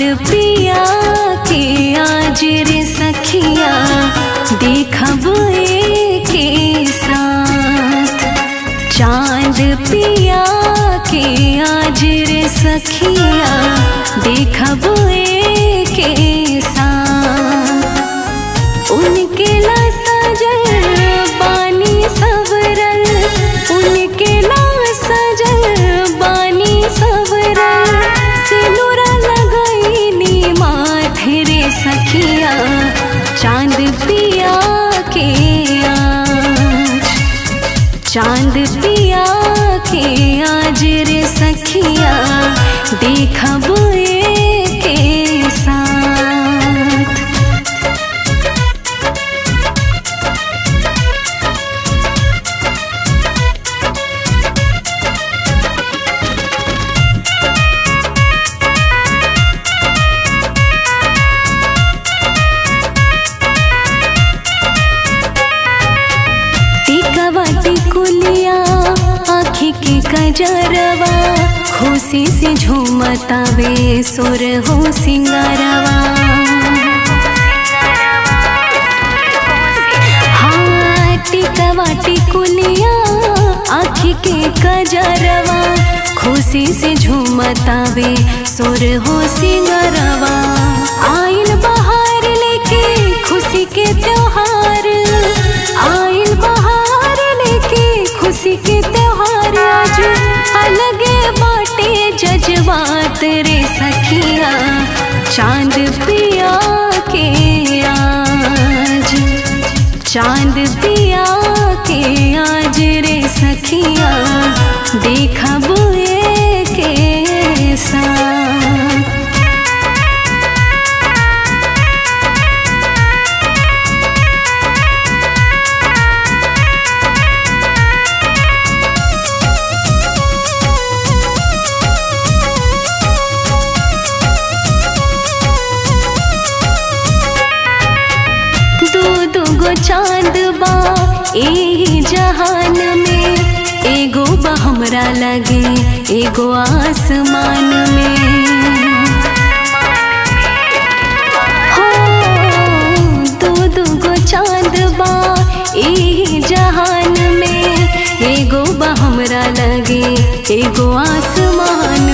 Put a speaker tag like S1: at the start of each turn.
S1: पिया के आज रे सखिया देखब के साथ चांद पिया के आज रे सखिया देखब के साथ उनके ला सजल बानी सबरल उनके ला सजल बानी सबरल सिनुरा लगैनी माथे रे सखिया चांद पिया के आज चांद पिया के आज रे सखिया देखब के साथ टिकवा टिकुलिया आँखी के कजरवा खुशी से झूमतावे सुर हो सिंगारवा हाँ टिकवा टिकुलिया आँखी के कजरवा खुशी से झूमतावे सुर हो सिंगारवा आइल बहार लेके खुशी के त्योहार आइल बहार लेके खुशी के त्योहार आज अलगे बाटे जज्बात रे सखिया चांद पिया के आज चांद पिया के आज रे सखिया देखब के साथ दू दू गो चांद बा ए जहान में एगो बा हमरा लगे एगो आसमान में हो दू दू गो चांद बा ए जहान में एगो बा हमरा लगे एगो आसमान